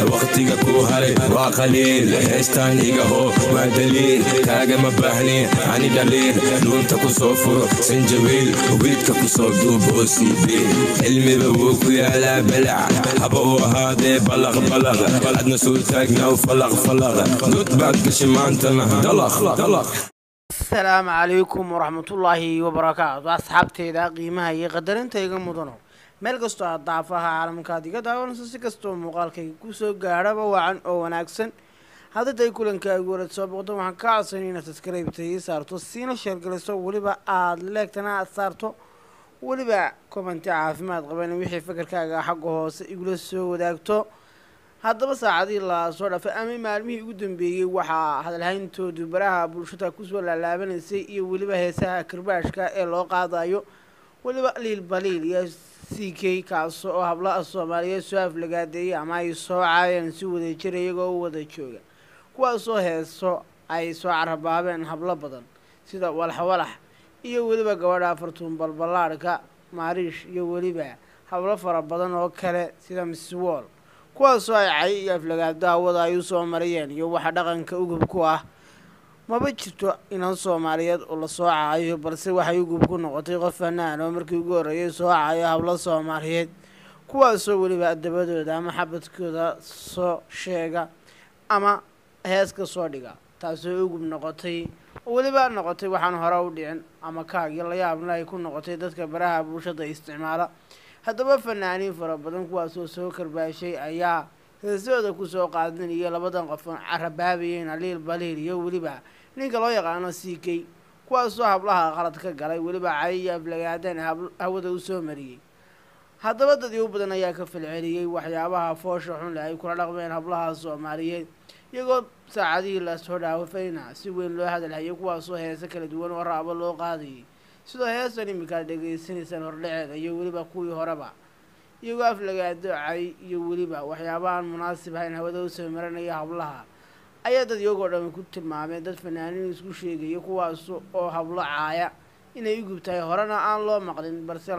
waqtiga ku haray waa qaliil heestaan igaho waa daliil kaagama baahnin ani dhaliil dhuunta ku soo furo sanjabiil wiidka ku soo duubo siibiil cilmiba wuu ku yaalaa balac haba uu ahaadee balaq balaq adna soo taagnaw falaq falaq dud baad gashay maantana dalaq dalaq asalaamu calaykum waraxmatullaahi wabarakaatu asxaabteyda qiimaha iyo qadarinta iga mudano meel kastoo aad daafaha caalamkaad iga daawanayso si kastoo muuqaalkayga kusoo gaadhaba wacan oo wanaagsan haddaday kulankaagu warad soo boqdo waxaan ka codsanay inaad saskaraybta ii saarto siina sheergaliso weliba aada leegtana aad saarto weliba kobanti caafimaad qaban wixii fakarkaaga xagga hoose igula soo wadaagto haddaba saacadii la soo dhafay ama maalmihii ugu dambeeyey waxaa hadalhayntoodu baraha bulshada kusoo laalaabanaysay iyo weliba heesaha karbaashka ee loo qaadayo weliba liil baliil iyo c k kaaso oo hablaha soomaaliyeed soo aflagaadeeyay ama ay soo caayeen si wada jira iyagoo u wada jooga kuwaasoo heeso ay soo carabaabeen hablo badan sida walaxwalax iyo weliba gabadha fartuun balballaadhka maariish iyo weliba hablo fara badan oo kale sida miswool kuwaasoo ay cay iyo aflagaado hawada ay u soo marayeen iyo waxa dhaqanka ugub ku ah maba jirto inan soomaaliyeed oo lasoo caayo balse waxay ugub ku noqotay qof fanaan oo markii ugu horreeyay soo caayo hablo soomaaliyeed kuwaasoo weliba dabadooda ama xabadkooda soo sheega ama hees ka soo dhiga taasoo ugub noqotay oo weliba noqotay waxaan hore u dhicin ama kaagyo layaabna ay ku noqotay dadka baraha bulshada isticmaala haddaba fanaaniin fara badan kuwaasoo soo karbaashay ayaa heesahooda kusoo qaadanaya labadan qofon carabaabayeen aliil baliil iyo weliba ninka loo yaqaano c k kuwaasoo hablaha qalad ka galay weliba cay iyo aflagaadan hawada usoo mariyey haddaba dad iu badan ayaa ka falceliyey waxyaabaha foosha xun leh ay kula dhaqmeen hablaha soomaaliyeed iyagoo saacadihii lasoo dhaawafayna si weyn loo hadalhayay kuwaasoo heese kala duwan oo raabo loo qaadayay sidoo heestan iminkaad dhegaysanaysaan hordhaceeda iyo weliba kuwii horeba iyagoo aflagaado cay iyo weliba waxyaabahaan munaasib ahayn hawada usoo maranaya hablaha ayaa dad iyagoo dhan ku tilmaameen dad fanaaniin isku sheegaya kuwaas oo hablo caaya inay u gubtahay horena aan loo maqlin balse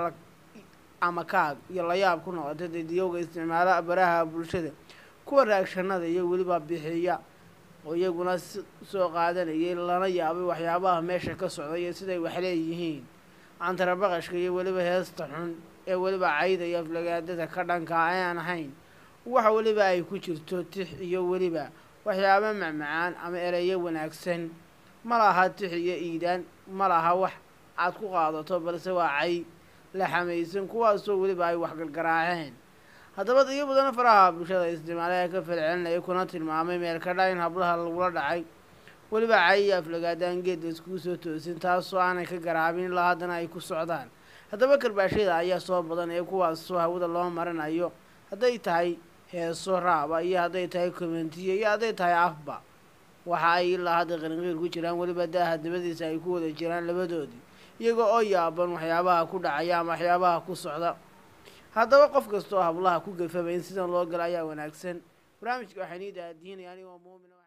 ama kaag iyo layaab ku noqotay dadiyowga isticmaala baraha bulshada kuwa raagshanada iyo weliba bixiya oo iyaguna soo qaadanayay lana yaabay waxyaabaha meesha ka socda iyo siday wax leeyihiin cantarabaqashka iyo weliba heesta xun ee weliba cayda iyo aflagaadada ka dhanka ayaan ahayn waxa weliba ay ku jirto tix iyo weliba waxyaaba macmacaan ama ereyo wanaagsan ma laha tix iyo iidaan ma laha wax aad ku qaadato balse waa cay la xamaysan kuwaasoo weliba ay waxgalgaraaceen haddaba iyo badan faraha bulshada isticmaalaha ka falcelinaya kuna tilmaamay meelkadha in hablaha lagula dhacay weliba cay iyo aflagaadaan geedda iskugu soo toosin taasoo aanay ka garaabin ilaa haddana ay ku socdaan haddaba karbaashada ayaa soo badan ee kuwaasoo hawada loo marinayo hadday tahay heeso raaba iyo hadday tahay komentiye iyo hadday tahay afba waxa ay ilaa hadda qarinqiir ku jiraan weliba daaha dabadiisa ay ku wada jiraan labadoodii iyaga oo yaaban waxyaabaha ku dhacaya ama waxyaabaha ku socda haddaba qof kasta oo hablaha ku gafaba in sidan loo gala ayaa wanaagsan barnaamijka waxaa nii daadiinaya anigoo muumin